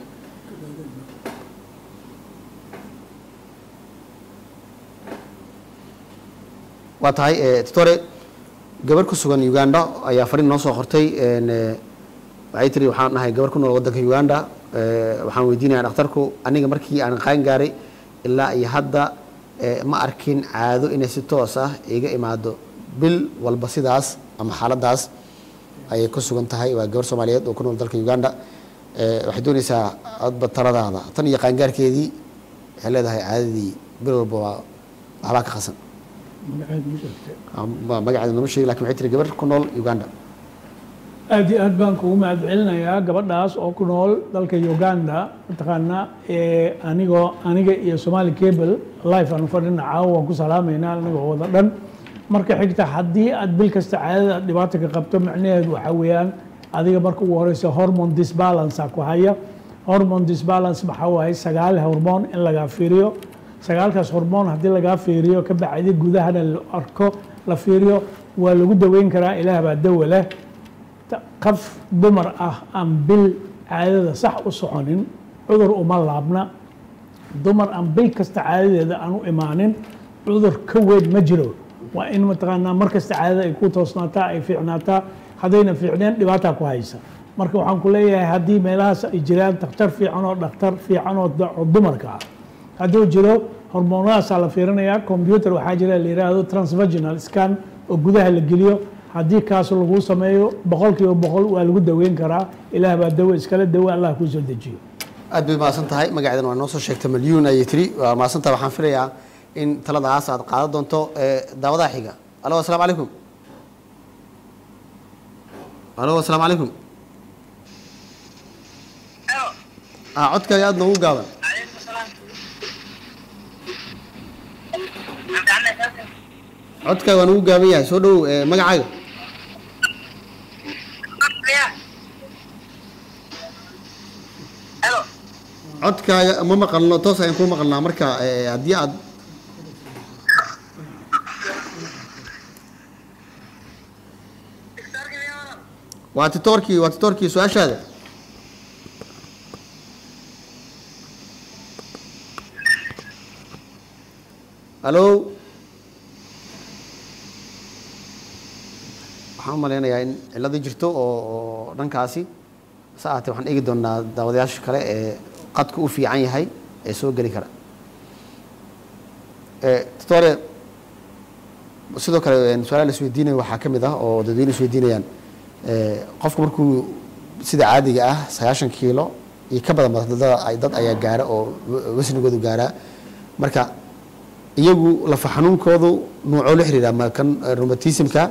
waa tahay eh, titore gabar ku sugan uganda ayaa fariin noo soo qortay en, eh, waxay tiri waxaan nahay gabar ku nool waddanka uganda eh, waxaan weydiinayaa dhakhtarku aniga markii aan qaan gaaray ilaa iyo hadda eh, ma arkin caado inay si toos ah iga imaado bil walba sidaas ama xaaladaas ayay ku sugan tahay waa gabar soomaaliyeed oo ku nool dalka uganda Eh, waxay doonaysaa adba taladaada tan iyo qaangaarkeedii waxay leedahay caadadii bil walba waa waxbaa ka qasan Ma- magaceeda nama sheegi lakin waxay tiri gabar ku nool uganda aad iyo aad baan kugu mahad celinayaa gabadhaas oo ku nool dalka uganda mataqaanaa ee anigoo aniga iyo somali cable life aanu fadhina caawa waan ku salaamaynaa anigoo wada dhan marka xigta haddii aad bil kasta caadada aad dhibaato ka qabto macnaheedu waxaa weeyaan adiga marka ugu horeysa hormone disbalance ku haya hormone disbalance maxaa waaye sagaal hormoon in lagaa fiiriyo sagaalkaas hormoon haddii lagaa fiiriyo ka bacdi gudahana la arko la fiiriyo waa lagu daweyn karaa ilaah baa dawa leh ta- qof dumar ah aan bil caadada sax u soconin cudur uma laabna dumar aan bil kasta caadadeeda aan u imaanin cudur ka weyn ma jiro waa in mataqaanaa mar kasta caadada ay ku toosnaataa ay fiicnaataa haddayna fiicneen dhibaataa ku haysa marka waxaan ku leeyahay haddii meelahaas ay jiraan dhakhtar fiican oo dhakhtar fiican oo da- oo dumarka ah hadduu jiro hormoonadaasaa la fiirinayaa computer waxaa jira la yidhaahdo transvaginal scan oo gudaha la geliyo haddii kaas lagu sameeyo boqol kiiba boqol waa lagu daweyn karaa ilaah baa dawo iskala dawo allah kuu soo dejiyo aad bay mahadsan tahay magaceedan waa noo soo sheegtay malyuun ayay tiri waa mahadsan tahay waxaan filayaa in taladaas aad qaadan doonto eh, daawadaha xiga alo asalaamu calaykum alo asalaamu calaykum ah codkaaga aad noogu gaaban codkaaga waa noogu gaaban yahay soo dhowow eh, magacaaga codkaaga ma maqalno toos ayaan kuu maqalnaa marka eh, haddii aad waa titoorkii waa titoorkii su-aashaada halo waxaan u malaynayaa in cilladii jirto oo oo dhankaasi se ahaatee waxaan eegi doonaa daawadayaasha kale ee qadka u fiican yahay ee soo geli kara Eh, titore sidoo kale een, su-aalaha la isweydiinayo waxaa ka mid ah oo dadweyne isweydiinayaan eh, qofku markuu sida caadiga ah sagaashan kiilo iyo ka badan dad ay- dad ayaa gaara oo wa- wasnigoodu gaaraa marka iyagu lafa xanuunkoodu nuucoo la xiriira ma kan eh, rheumatismka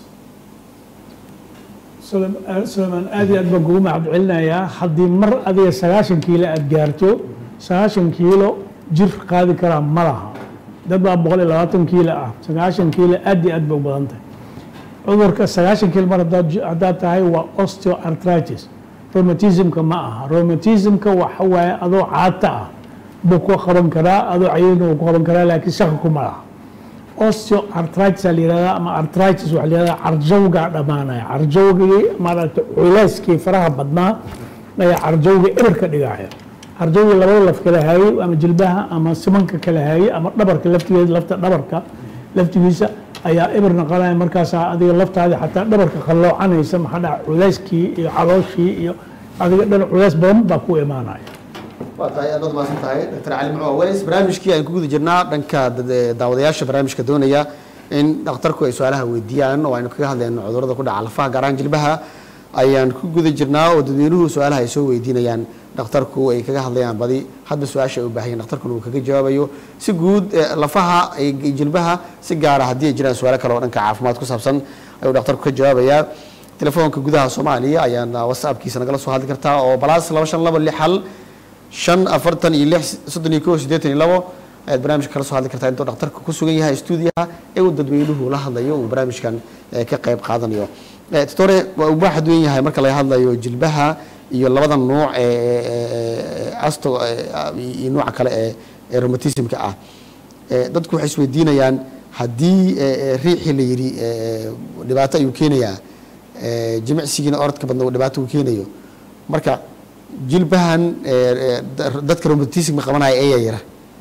sulaymaan aad iyo aad baan kugu mahad celinayaa haddii mar adiga sagaashan kiilo aad gaarto sagaashan kiilo jir qaadi karaa ma laha dad baa boqol iyo labaatan kiilo ah sagaashan kiilo aad iyo aad bay u badan tahay cudurka sagaashan kiilo mar haddaad ji- haddaad tahay waa osteoarthritis rheumatismka ma aha rheumatismka waxa waaye adoo caata ah buu ku qaban karaa adoo cayayna wuu ku qaban karaa laakiin shaqi kuma laha osteoarthritis aa la yihahdaa ama arthritis waxaa la yihahdaa carjawgaa dhammaanaya carjawgii maaragtay culeyskii faraha badnaa ayaa carjawga eber ka dhigaya carjawgii labada laf kala haayey ama jilbaha ama simanka kala haayey ama dhabarka laftigeeda lafta dhabarka laftigiisa ayaa eber noqonaya markaasaa adiga laftaadi xataa dhabarka qalloocanaysa maxaa dhaca culeyskii iyo calooshii iyo adiga dhan culeys badan baa ku imaanaya waa tahay aad baad mahadsan tahay dr cali mucuu aweys barnaamijkii aan ku guda jirnaa dhanka dad- daawadayaasha barnaamijka doonaya in dhakhtarku ay su-aalaha weydiiyaan oo aynu kaga hadlayno cudurrada ku dhaca lafaha gaar ahaan jilbaha ayaan ku guda jirnaa oo dadweynuhu su-aalaha ay soo weydiinayaan dhakhtarku ay kaga hadlayaan badi hadba su-aasha ay u baahan yihin dhakhtarkuna uu kaga jawaabayo si guud eh, lafaha iyo jilbaha si gaara haddii ay jiraan su-aalo kale oo dhanka caafimaad ku saabsan ayuu dhakhtarku ka jawaabayaa telefoonka gudaha soomaaliya ayaan whatsappkiisa nagala soo hadli kartaa oo balaas laba shan laba lix hal shan afartan iyo lix soddon iyo kow siddeetan iyo labo ayaad barnaamijka kala soo hadli kartaa intuu dhakhtarka ku sugan yahay stuudiyaha ee uu dadweynuhu la hadlayo uu barnaamijkan eh, ka qayb qaadanayo Eh, titore waa uu baaxad weyn yahay marka laga hadlayo jilbaha iyo labada nuuc ee ee asto eh, iyo nuuca kale ee ee rheumatismka ah Eh, dadku waxay isweydiinayaan haddii eh, eh, riixii la yidhi eh, dhibaato ayuu keenayaa eh, jimicsigiina orodka badna uu dhibaato uu keenayo marka jilbahan ee, ee, da- dadka romantism qabanaya ayaa yara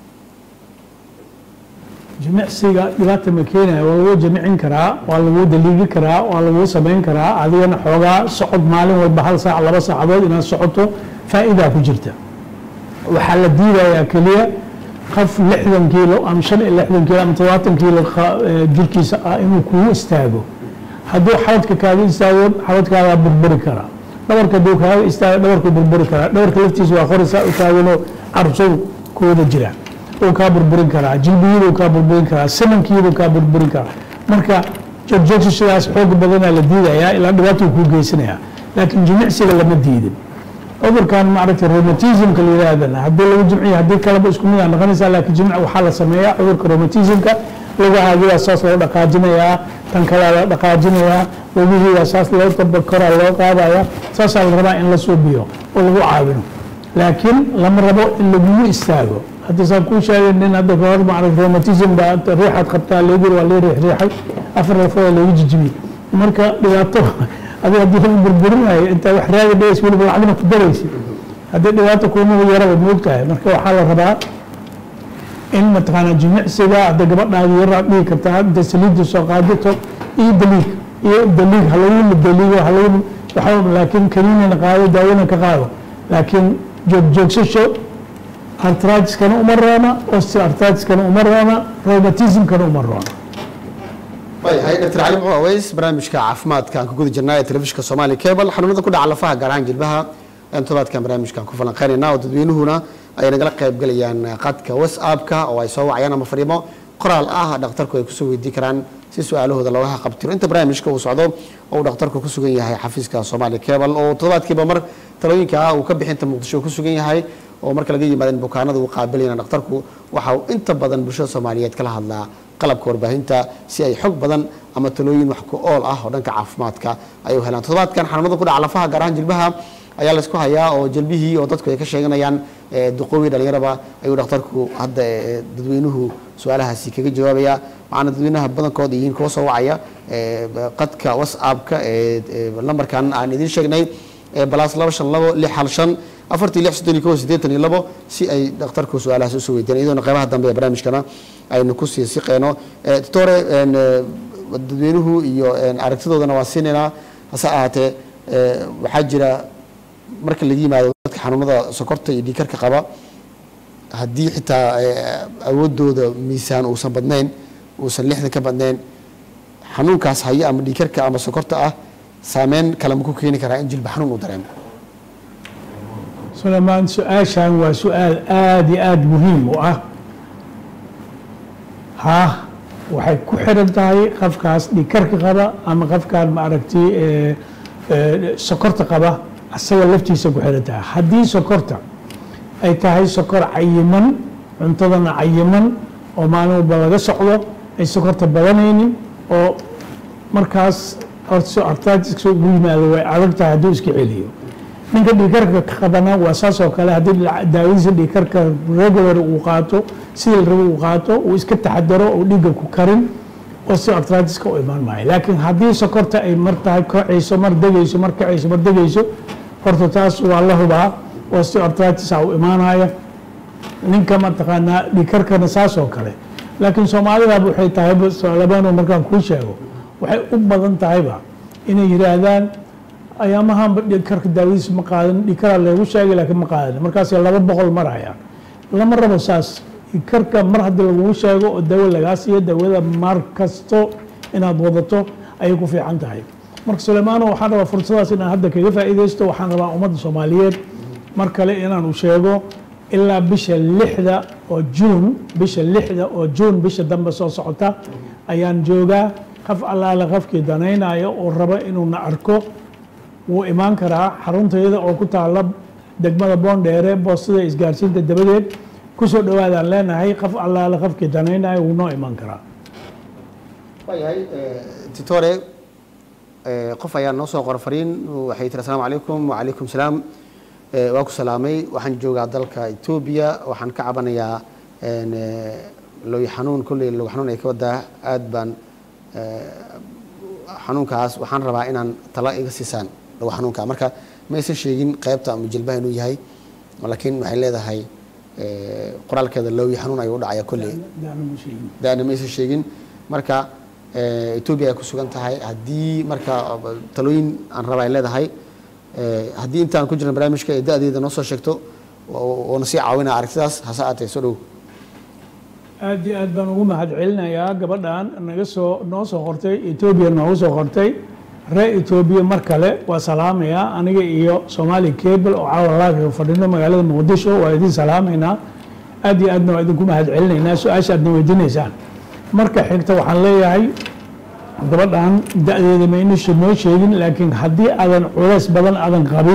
jimicsiga dhibaata ma keenaya waa lagu jimicin karaa waa lagu daliigi karaa waa lagu samayn karaa adigana xoogaa socod maalin walba hal saac laba saacadood inaad socoto faa'idaa ku jirta waxaa la diidayaa keliya qof lixdan kiilo ama shan iyo lixdan kiilo ama todobaatan kiilo qa- ee, jirkiisa ah inuu kugu istaago hadduu xabadka kaaga istaago xabadkaagaa burburi karaa dhabarka hadduu kaaga istaago dhabarku burburi karaa dhabarka laftiisa waa qorisaa u taaganoo carsow ku wada jira uu kaa burburin karaa jilbiyaduu kaa burburin karaa simankiibuu kaa burburin karaa marka joogjoogsidaas xoog badanaa la diidayaa ilaa dhibaatuu kuu geysanayaa laakiin jimicsiga lama diidin cudurkan maaragtay rheumatismka la yidhaahdana haddii lagu jimciyo haddii kaleba isku mid aa noqonaysaa laakiin jimc waxaa la sameeyaa cudurka rheumatismka lugahaagiyaa saas loo dhaqaajinayaa tan kalea la dhaqaajinayaa lugihiiyaa saas loo tabakoraa loo qaadaya saasaa la rabaa in la suubiyo oo lagu caawino laakiin lama rabo in lagugu istaago hadda saan kuu sheegay nin hadda kahor maaragtay rheumatism baa riixaad qabtaa leegir waa lee riixriixay afar lafooda lagu jijibiyey marka dhibaato adiga haddii lagu burburinayo intaa wax raagi dhays weliba lacagna ku daraysa haddii dhibaato kuumagu yaraba moogtahay marka waxaa la rabaa in mataqaanaa jimicsiga hadda gabadhaadi yaraad dhigi kartaa inta saliidda soo qaadato iyo daliig iyo daliig ha lagu daliigo ha lagu waxa laakiin kaniinina qaado daawona ka qaado laakiin joog joogsasho artritiskana uma roona osteoartritiskana uma roona rheumatismkana uma roona waayahay dr cali muxuu aweys barnaamijka caafimaadka aan ku guda jirnaa ee telefishinka soomaaliya cable xanuunada ku dhaca lafaha gaar ahaan jilbaha aan todobaadkan barnaamijkan ku falanqeynayna oo dadweynuhuna ay nagala qayb galayaan qadka whatsappka oo ay soo wacayaan ama fariimo qoraal ah dhakhtarku ay kusoo weydii karaan si su-aalahooda looga qabtiro inta barnaamijka uu socdo oo uu dhakhtarku ku sugan yahay xafiiska soomaaliya cable oo toddobaadkiiba mar talooyinka ah uu ka bixinta muqdisho uu ku sugan yahay oo marka laga yimaado in bukaanada uu qaabilayna dhakhtarku waxa uu inta badan bulshada soomaaliyeed kala hadlaa qalabka warbaahinta si ay xog badan ama talooyin wax ku ool ah oo dhanka caafimaadka ay u helaan toddobaadkan xanuunada ku dhaca lafaha gaar ahaan jilbaha ayaa laysku hayaa oo jalbihii oo dadku ay ka sheeganayaan eh, duqoowi dhalinyaraba ayuu dhakhtarku hadda eh, dadweynuhu su-aalahaasi kaga jawaabaya waxaana dadweynaha badankood yihiin kuwa soo wacaya eh, qadka whatsappka ee ee lambarkan aan idiin sheegnay ee balaas laba shan labo lix hal shan afartii lix soddon iyo kow siddeetan iyo labo si ay dhakhtarku su-aalahaas usoo weydiiyaan iyadoona qeybaha dambe ee barnaamijkana aynu ku sii siqeyno Eh, doctore en, eh, dadweynuhu iyo en, aragtidoodana waan siinaynaa hase ahaatee eh, waxaa jira marka laga yimaado dadka xanuunada sokorta iyo dhiikarka qaba haddii xitaa eh, awoodooda miisaan uusan badnayn uusan lixdan ka badnayn xanuunkaas haya ama dhiikarka ama sokorta ah saameyn kale ma ku keeni karaa in jilba xanuun uu dareemo sulaymaan su-aashan waa su-aal aada iyo aada muhiim u ah ha waxay ku xiran tahay qofkaas dhikarka qaba ama qofkaan maaragtay ee, ee, sokorta qaba asaga laftiisa ku xiran tahay haddii sokorta ay tahay sokor cayiman cuntadana cayiman oo maalin walba laga socdo ay sokorta badanaynin oo markaas artatiska ugu yimaado way adag tahay hadduu iska celiyo ninka dhiikarka ka qabana waa saas oo kale haddii daawadiisa dhiikarka regular uu qaato sidii la rabo uu qaato uu iska taxadaro oo dhiigga ku karin osteoartritiska u imaan maayo laakiin haddii sokorta ay mar tahay kacayso mar degayso mar kacayso mar degayso horta taas waa la hubaa osteoartritis u imaanaya ninka mataqaanaa dhiikarkana saas oo kale laakiin soomaalidaba waxay tahay labano markaan kuu sheego waxay u badan tahayba inay yidhaahdaan ayaamahanba dhikarka daawadiisa ma qaadan dhikaraa leegu sheegay laakiin ma qaadan markaasay laba boqol marayaan lama rabo saas dhikarka mar haddii lagugu sheego oo daawo lagaa siiyo daawada mar kasto inaad wadato ayay ku fiican tahay marka suleymaano waxaan rabaa fursadaas inaan hadda kaga faa'iidaysto waxaan rabaa ummadda soomaaliyeed mar kale inaan u sheego ilaa bisha lixda oo juun bisha lixda oo juun bisha dambe soo socota ayaan joogaa qof allaale qofkii danaynayo oo raba inuuna arko wuu imaan karaa xaruntayada oo ku taala degmada boondheere boostada isgaarsiinta dabadeed kusoo dhawaadaan leenahay qof allaale qofkii danaynayo wuu noo imaan karaa waayahay titore qof ayaa noo soo qora fariin waxay tiri asalaamu calaykum wacalaykum salaam waa ku salaamay waxaan joogaa dalka etoobiya waxaan ka cabanayaa looy xanuun kolley log xanuun ay ka wadaa aad baan xanuunkaas waxaan rabaa inaan tala iga siisaan dhago xanuunka marka ma aysan sheegin qaybta ama jilbaha inuu yahay laakiin waxay leedahay eh, qoraalkeeda loowi xanuun ayuu u dhacaya kolley daana ma aysan sheegin marka eh, etoobiya ay ku sugan tahay haddii marka talooyin aan raba ay leedahay eh, haddii intaan ku jirna barnaamijka ee da-deeda noo soo sheegto oo- oo na sii caawinaya aragtidaas hase aatee soo dhow aad iyo aad baan ugu mahadcelinayaa gabadhan naga soo noo soo qortay etoobiya noogu soo qortay ree etoobiya mar kale waa salaamayaa aniga iyo somali cable oo caawa laaka fadhino magaalada muqdisho waa idin salaamaynaa aad iyo aadna waa idinku mahadcelinaynaa su-aasha aadna weydiinaysaan marka xigta waxaan leeyahay gabadhan da-deeda mayna she- noo sheegin laakiin haddii aadan culays badan aadan qabin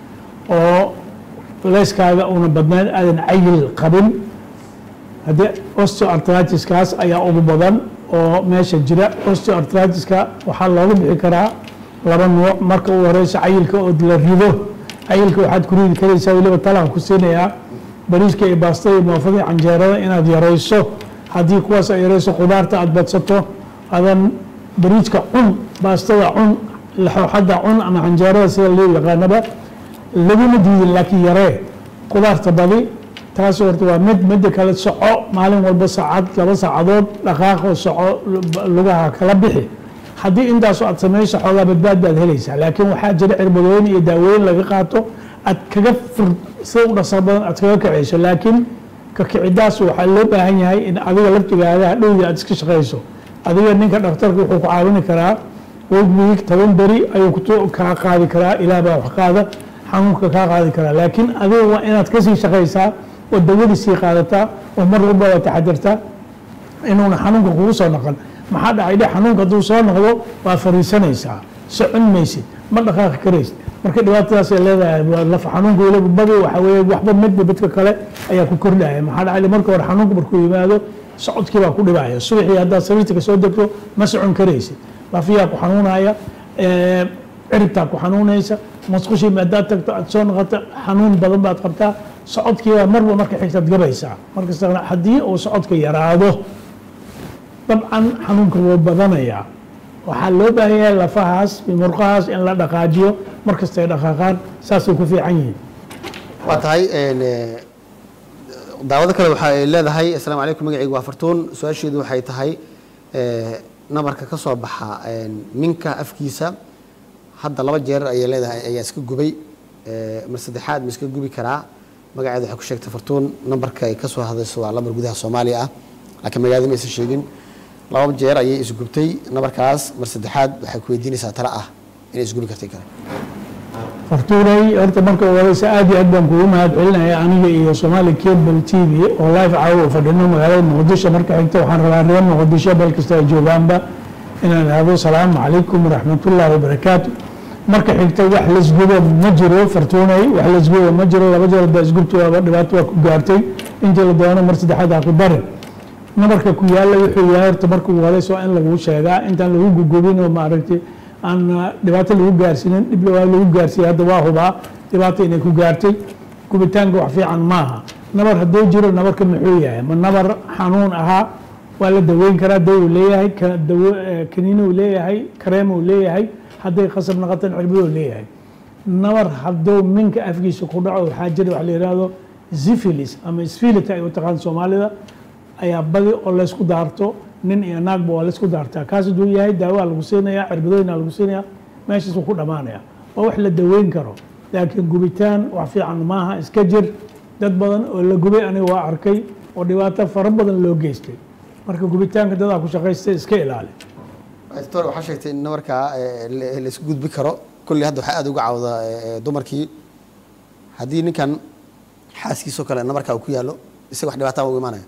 oo culayskaaga una badnayn aadan cayil qabin haddii osteoartritiskaas ayaa ugu badan oo meesha jira osteoartritiska waxaa looga bixi karaa laba nuuc marka u horeysa cayilka oo la rido cayilka waxaad ku ridi karaysaa weliba talaan ku siinayaa bariiska iyo baastada iyo moofada iyo canjeerada inaad yarayso haddii kuwaas ay yarayso qudaarta aad badsato adan bariiska cun baastada cun laxooxada cun ama canjeerada sida loo yaqaanaba laguma diidin laakiin yaree qudaarta badi taas horta waa mid midda kale soco maalin walba saacad laba saacadood dhaqaaqo soco lugaha kala bixi haddii intaasoo aad samayso xoogaa badbaad baad helaysaa laakiin waxaa jira cirbadooyin iyo daawooyin laga qaato aad kaga fur sida u dhaqsa badan aad kaga kacayso laakiin ka kicidaas waxaa loo baahan yahay in adiga laftigaada hadhowdii aad iska shaqayso adiga ninka dhakhtarka wuxuu ku caawini karaa week week toban beri ayuu kutu- kaa qaadi karaa ilaah baa wax qaada xanuunka kaa qaadi karaa laakiin adiga waa inaad kasii shaqaysaa oo dawadii sii qaadataa oo mar walba waa taxadirtaa inuuna xanuunka kugu soo noqon maxaa dhacay dhe xanuunka hadduu soo noqdo waa fariisanaysaa socon maysid ma dhaqaaqi karaysid marka dhibaatadaas ay leedahay waa laf xanuunka weliba badi waxa weeye waxba midba midka kale ayaa ku kordhaya maxaa dhacay marka hore xanuunka markuu yimaado socodkii baa ku dhibaya subaxii haddaad sariirta kasoo degto ma socon karaysid lafiyaa ku xanuunaya ee, ciribtaa ku xanuunaysa masqushii haddaad tagto aad soo noqoto xanuun badan baad qabtaa socodkiibaa marba marka xigtaad gabaysaa markasta haddii uu socodka yaraado dabcan xanuunka wuu badanayaa waxaa loo baahan yahay lafahaas iyo murqahaas in la dhaqaajiyo markasta ay dhaqaaqaan saasay ku fiican yihiin waa tahay een, eh, daawado kale waxa ay leedahay asalaamu calaykum magacaygu waa fartuun su-aasheedu waxay tahay eh, nabarka ka soo baxa een, minka afkiisa hadda laba jeer ayay leedahay ayaa iska gubay eh, mar saddexaad ma iska gubi karaa magaceeda waxay ku sheegtay fartuun nambarka ay ka soo hadayso waa lambar gudaha soomaaliya ah laakiin magaalada ma aysan sheegin laba jeer ayay isgubtay nabarkaas mar saddexaad waxay ku weydiinaysaa tala ah inay isgubi kartay kale fartuunay horta marka ugu horeysa aad iyo aad baan kugu mahad celinaya aniga iyo somali cable t v oo live caawa u fadhino magaalada muqdisho marka xigta waxaan rabaa reer muqdisho meel kasta ay joogaanba inaan ihahdo salaamu calaykum waraxmatullaahi wabarakaatu marka xigta wax laisgubo ma jiro fartuunay wax laisgubo ma jiro laba jeer baa isgubta waaba dhibaato waa ku gaartay intii la doono mar saddexaad ha ku darin nabarka ku yaala wuxuu yahay horta marka ugu horeysa waa in lagu sheegaa intaan lagu gugubin oo maaragtay aan uh, dhibaato lagu gaarsiinin dhib waa lagu gaarsiiyey hadda waa hubaa dhibaato inay ku gaartay gubitaanka wax fiican maaha nabar hadduu jiro nabarka muxuu yahay ma nabar xanuun ahaa waa la daweyn karaa dawo uu leeyahay ka- dawo eh, kaniini uu leeyahay kareem uu leeyahay hadday qasab noqotan cirbado leeyahay nabar hadduu minka afkiisa ku dhaco waxaa jira wax la yidhaahdo zifilis ama sfilita ay u taqaan soomaalida ayaa badi oo laysku daarto nin iyo naagba waa laysku daartaa kaas hadduu yahay daawaa lagu siinaya cirbadooyina lagu siinaya meeshaas wuu ku dhammaanaya waa wax la daweyn karo laakiin gubitaan wax fiican maaha iska jir dad badan oo la gubay aniga waa arkay oo dhibaato fara badan loo geystay marka gubitaanka dadaa ku shaqaystay iska ilaali doctor waxaa sheegtay in nabarka eh, la- la isku gudbi karo kulli hadda waxaa aad uga cawda eh, dumarkii haddii ninkan xaaskiisoo kale nabarka uu ku yaallo isaga wax dhibaataa ugu imaanaya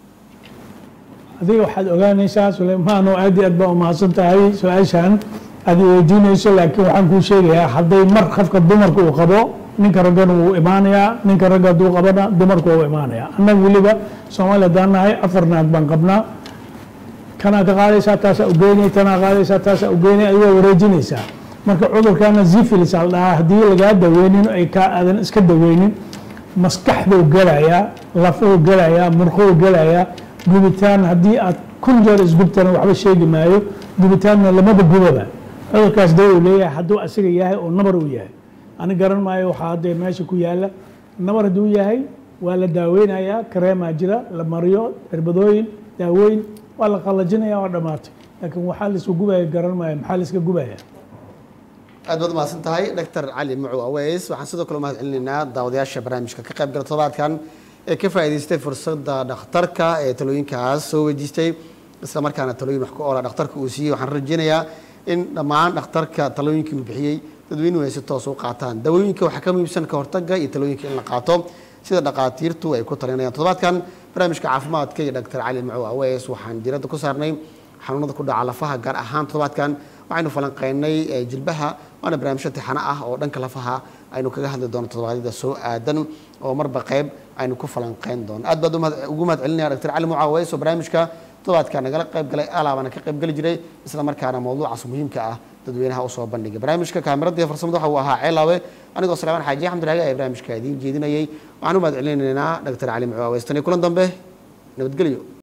adiga waxaad ogaanaysaa suleymaano aad iyo aad baa umahadsan tahay su-aashan aad i weydiinayso laakiin waxaan kuu sheegayaa hadday mar qofka dumarka uu qabo ninka raggana wuu imaanayaa ninka ragga hadduu qabana dumarka waa u imaanayaa annaga weliba soomaaliya haddaan nahay afar naag baan qabnaa kanaa ka qaadaysaa taasaa ugeynay tanaa qaadaysaa taasaa ugeynay adigoo wareejinaysaa marka cudurkana zifilis al dhahaa haddii lagaa daweynin ay kaa aadan iska daweynin maskaxduu gelayaa lafuu gelayaa murquu gelayaa gubitaan haddii aad kun jeer isgubtana waxba sheegi maayo gubitaanna lamaba gubaba cudurkaas dawow leeyahay hadduu asiga yahay oo nabar uu yahay ani garan maayo waxaa haddee meesha ku yaala nabar hadduu yahay waa la daaweynayaa kareemaa jira la mariyo cirbadooyin daawooyin waa la qallajinaya waa dhammaatay laakiin waxaa laisku gubaya garan maayo maxaa la iska gubaya aad baad umahadsan tahay dr cali mucow aweys waxaan sidoo kale umahad celinaynaa daawadayaasha barnaamijka ka qayb gala toddobaadkan ee ka faa'iidaystay fursadda dhakhtarka ee talooyinkaas soo weydiistay isla markaana talooyin wax ku oola dhakhtarka uu siiyey waxaan rajeynayaa in dhammaan dhakhtarka talooyinkii uu bixiyey dadweynuhu ay si toos u qaataan dawooyinka waxaa ka muhiimsan ka hortagga iyo talooyinka in la qaato sida dhakhaatiirtu ay ku talinayaan toddobaadkan barnaamijka caafimaadka iyo dr cali mucow aweys waxaan diiradda ku saarnay xanuunada ku dhaca lafaha gaar ahaan toddobaadkan waxaynu falanqeynay jilbaha waana barnaamijyo tixano ah oo dhanka lafaha aynu kaga hadli doono toddobaadyada soo aadan oo marba qayb aynu ku falanqeyn doono aad baad ugu mahad celinaya dr cali mucaaweys oo barnaamijka toddobaadka nagala qayb galay alaabana ka qayb geli jiray isla markaana mawduucaas muhiimka ah dadweynaha usoo bandhigay barnaamijka kaamirada iyo farsamada waxa uu ahaa ceelaawe anigoo salaamaan xaaji axmed raage ayaa barnaamijka idiin jeedinayay waxaan u mahad celinaynaa dr cali mucaaweys tan iyo kulan dambe nabadgelyo